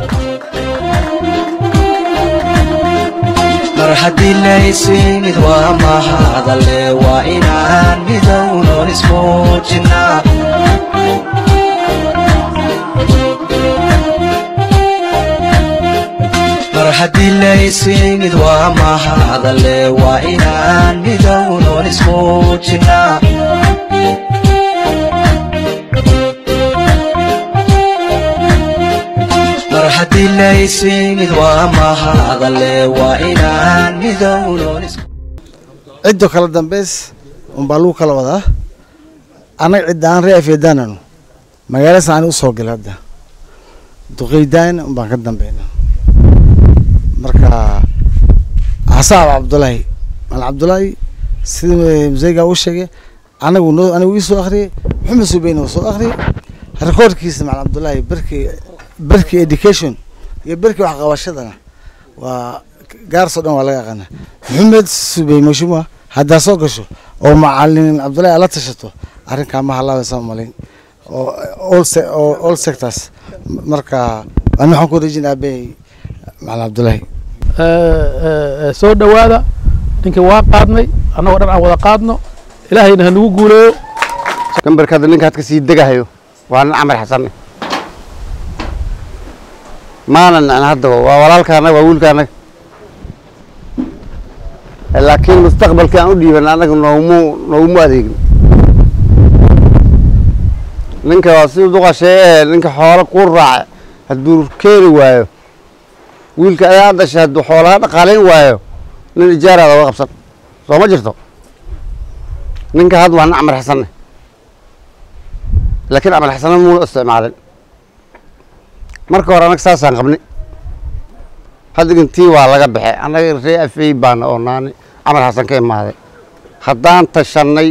mar haddii laysimid waa mahadale waa inaan midownon ismuujinaa mar haddii laysimid waa mahadale waa inaan midownon ismuujinaa mar haddii laysimid waa mahadale waa inaan midownon is ciddo kala dambays unbaa lagu kala wadaa annaga ciddaan ree afeedaananu magaala saani u soo gala hadda duqeydaan unbaan ka dambayna marka xasaab cabdulaahi mal cabdulaahi sidii museyga u sheegay anagu noo anigu ii soo akhriyey maxamed subeyne uu soo akhriyey rekoorkiisa mal cabdulaahi berkii berkii education iyo berkii waxqabashadana waa gaarso dhan waa laga aqaana maxamed subey mashuma haddaa soo gasho oo macalin cabdullaahi ala tashato arrinkaa ma halaabaysa malayn oo all se- oo all sectors marka ani waxaan ku rejin aabey macalin cabdullaahi soo dhowaada ninkii waa qaadnay annagoo dhan aan wada qaadno ilaahayna ha nagu guuleeyo gambarkaada ninka hadka sii degahayo waa nin camar xasanne maanan an haddaba waa walaalkaanaga waa wiilkaanaga laakiin mustaqbalkii aan u dhiiban annaga noomu noogumu adeegin ninka waa si duqashee ee ninka xoolo ku raaca hadduu keeni waayo wiilka ayaa dhashay hadduu xoolaha dhaqaalayn waayo nin ijaaraada uga qabsan soo ma jirto ninka had waa nin camar xasanne laakiin camal xasana muuna isticmaalin marka hore annaga saasaan qabni haddigantii waa laga baxe annaga ree afey baana oo naani camal xasan ka imaaday haddaan tashannay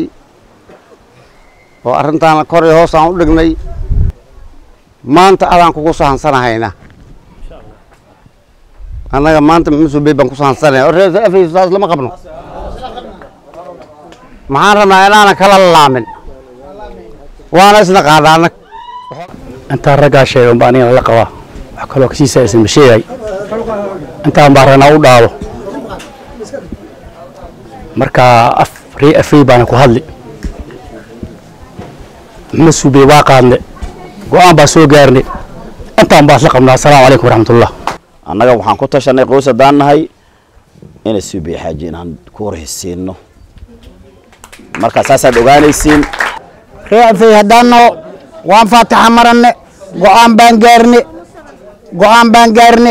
oo arrintaana kor iyo hoos aan u dhignay maanta adaan kugu sahansanahaynaa annaga maanta msubey baan ku sahansanaya oo ree afey saas lama qabno maxaan rabnaa inaanan kala laamin waana isna qaada annag intaan raggaa sheegay unbaa anigana la qabaa wax kaloo kasiisa aysan ma sheegay intaan baa ranaa u dhaalo marka af ree afey baana ku hadli maxamed suubey waa qaadne go-aan baa soo gaarne intaan baa isla qabnaa asalaamu calaykum waraxmatullah annaga waxaan ku tashanay qoys haddaan nahay inay suubey xaaji inaan ku warhaysiino marka saasaad ogaanaysiin ree afey haddaanno waan faataxa maranne go'aan baan gaarne go'aan baan gaarne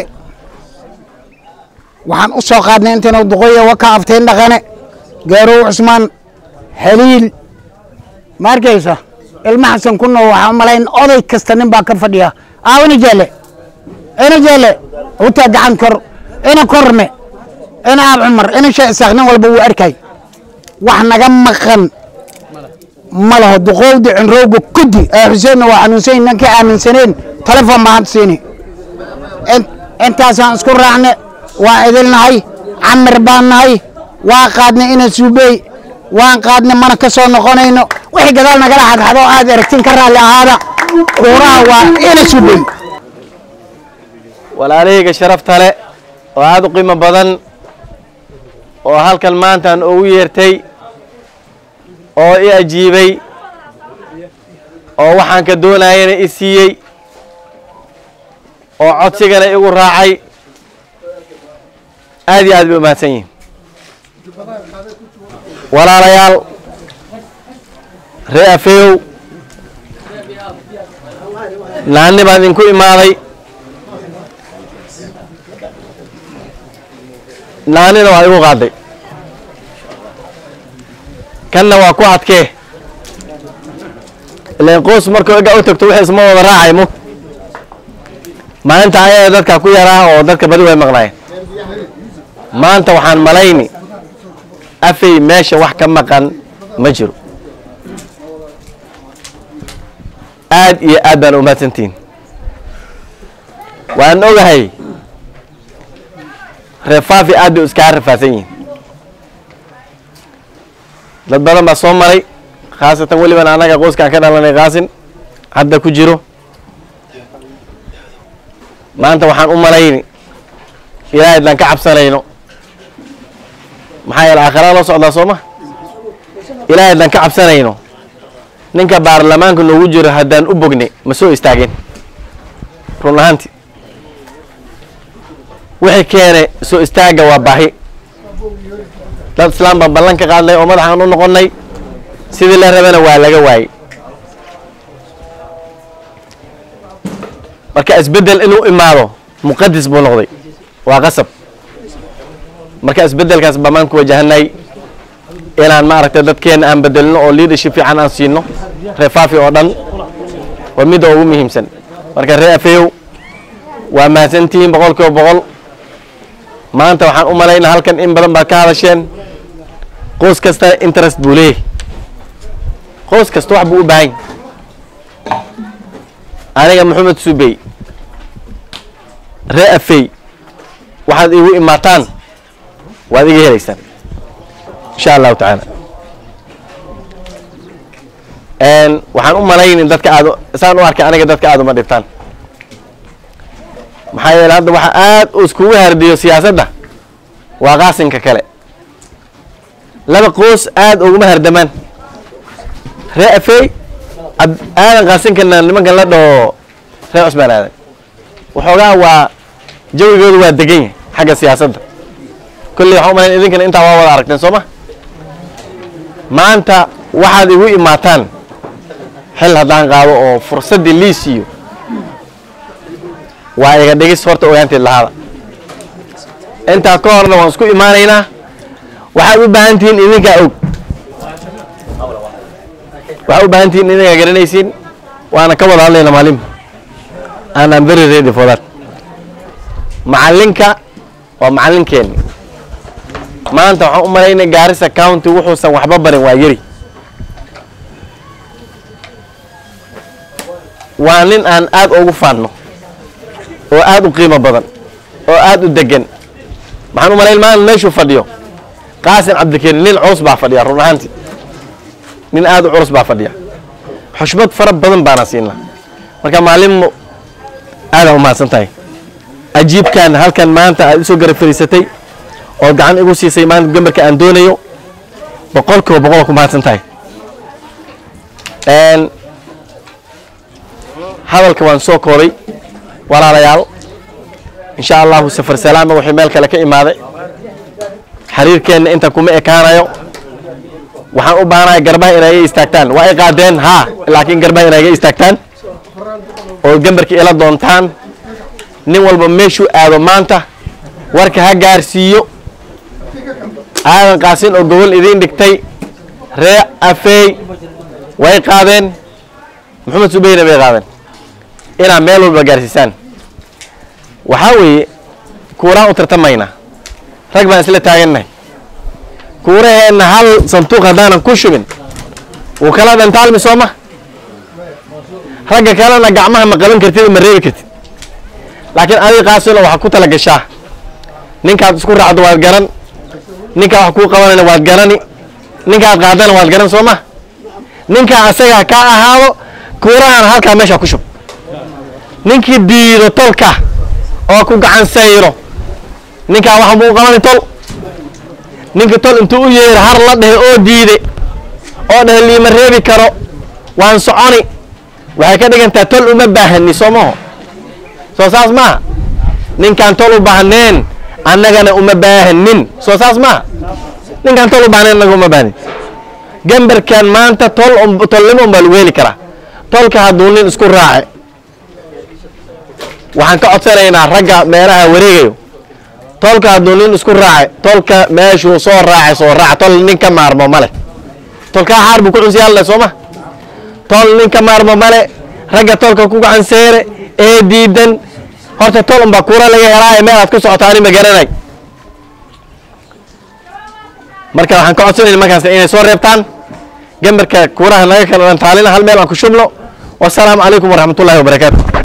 waxaan u soo qaadnay intaynu duqoya waka afteen dhaqane gaarow cusmaan haliil ma arkaysa ilma xasan ku noo waxaa u malayn oday kasta nin baa ka fadhiya aaw ina jeele ina jeele utaa gacan kor ina korne ina aab cumar ina shee isaaq nin walba wuu arkay wax naga maqan ma laho duqowdi cinrowga kudi ee xuseenna waa xanuunsan yihin ninkii aaminsaneen telefon baan hadda siini In- intaasaan isku raacne waa idilnahay camir baan nahay waa qaadnay ina suubey waan qaadnay mana ka soo noqonayno wixii gadaal nagala xadxado aad aragtin ka raalli ahaada uuraha waa ina suubey walaalahayga sharafta le oo aada u qiimo badan oo halkan maantaan ugu yeertay oo i ajiibay oo waxaan ka doonayana i siiyey oo codsigana igu raacay aad iyo aad bay u mahadsan yihin walaalayaal ree afeeyow naanni baan idinku imaaday naanina waa igu qaaday kanna waa ku adkee ilan qoys markuu ega u tagto wixii isma wada raacay mu maalinta ayaga dadka ku yaraa oo dadka badi way maqnaayeen maanta waxaan malayni afay meesha wax ka maqan ma jiro aad iyo aad baan umahadsantihin waan ogahay reefaafi aad bay iskaga rafaadsan yihin dad badan baa soo maray khaasatan weliban annaga qoyskaan ka dhalanay qaasin hadda ku jiro maanta waxaan u malayni ilaahay haddaan ka cabsanayno maxaa yeele aakhirada loo socdaa soo ma ilaahay haddaan ka cabsanayno ninka baarlamaanka noogu jiro haddaan u bogne ma soo istaagin run ahaanti wixii keene soo istaagga waa baahi dad islaam baan ballan ka qaadnay oo madaxaan u noqonnay sidii la rabana waa laga waayey marka isbeddel inuu imaado muqadis buu noqday waa qasab marka isbeddelkaas baa maan ku wajahanay inaan maaragtay dadkeena aan bedelino oo leadership fiican aan siino reefaafi oo dhan waa midda ugu muhiimsan marka ree afeyow waa mahadsantihiin boqol kiiba boqol maanta waxaan u malaynaa halkan in badan baad ka hadasheen qoys kasta interest buu leeyahay qoys kasta wax buu u baahan yahay aniga maxamed subey ree afey waxaad igu imaataan waad iga helaysaan insha allahu tacaala waxaan u malaynin dadka aad saan u arkay aniga dadka aad uma dhibtaan maxaa yeele hadda waxa aad u iskugu hardiyo siyaasadda waa qaasinka kale laba qoos aad uguma hardamaan ree afey aadan qaasinkana nimankan la dhaho ree cusmaan aadan waxoogaa waa jawigooda waa degan yahay xagga siyaasadda kolley waxaan u malayn idinkana intaa waa wada aragteen soo ma maanta waxaad igu imaataan xil haddaan qaado oo fursaddii lii siiyo waa iga dhigis horta ogaanteed lahaada intaa ka horna waan isku imaanaynaa waxaad u baahan tihiin idinkaa og waxaad u baahan tihiin idinkaa garanaysiin waana ka wada hadlayna maalin and I'm very ready for that macallinka waa macallinkeenni maanta waxaan u malaynay gaarisa county wuxuusan waxba barin waa yari waa nin aan aad ugu faanno oo aad u qiimo badan oo aad u degan maxaan u malayn maanta meeshuu fadhiyo qaasim cabdikariim nin culus baa fadhiya run ahaantii nin aad u culus baa fadhiya xushmad fara badan baana siinaa marka maalinmo aadaan u mahadsan tahay ajiibkan halkan maanta aad isoo garab fariisatay oo gacan igu siisay maanta gambarka aan doonayo boqol kiiba boqol ku mahadsan tahay hadalka waan soo koobay walaalayaal insha allahu safar salaama wixii meel kale ka imaaday xiriirkeenna inta kuma ekaanayo waxaan u baahanahay garbaha inay iga istaagtaan waa i qaadeen haa laakiin garbaha inay iga istaagtaan oo gambarka ila doontaan nin walba meeshuu aado maanta warka ha gaarsiiyo aadan qaasin oo gobol idiin dhigtay ree afeey way qaadeen maxamed subeyna bay qaadeen inaad meel walba gaarsiisaan waxaa weeye kuuraan u tartamaynaa rag baan isla taagannahay kuuraheenna hal sanduuq haddaanan ku shubin wuu kala dhantaalmi soo ma ragga kalena gacmaha ma qaban kartid ma reebi kartid laakiin adiga qaasilo waxaad ku tala gashaa ninkaad isku raacdo waad garan ninkaa wax kuu qabanayna waad garani ninkaad qaadana waad garan soo ma ninkaa asagaa ka ahaado kuurahan halkaa meesha ku shub ninkii diido tolka oo ku gacan sayro ninkaa waxa muu qabani tol ninka tol intuu u yeero har la dhehe oo diide oo dhehe liima reebi karo waan soconi waxay ka dhigantaa tol uma baahani soo maho soo saas maaha ninkaan tol u baahneen annagana uma baahanin soo saas maaha ninkaan tol u baahneen annaga uma baahnin gambarkan maanta tol tolnimo unbaa lagu heli karaa tolka hadduu nin isku raace waxaan ka codsanaynaa ragga meelaha wareegayo tolka hadduu nin isku raace tolka meeshuu soo raace soo raac tol nin ka maarmo male tolkaa xaar buu ku cunsiyaalla soo ma tol nin ka maarmo male ragga tolka ku gacan seere ee diidan horta tol unbaa kuura laga helaaye meel aad ku socotaani ma garanay marka waxaan ka codsanayna markaas inay soo reebtaan gambarka kuuraha naga kala dhantaalina hal meel aan ku shubno wasalaamu calaykum waraxmatullahi wabarakaatu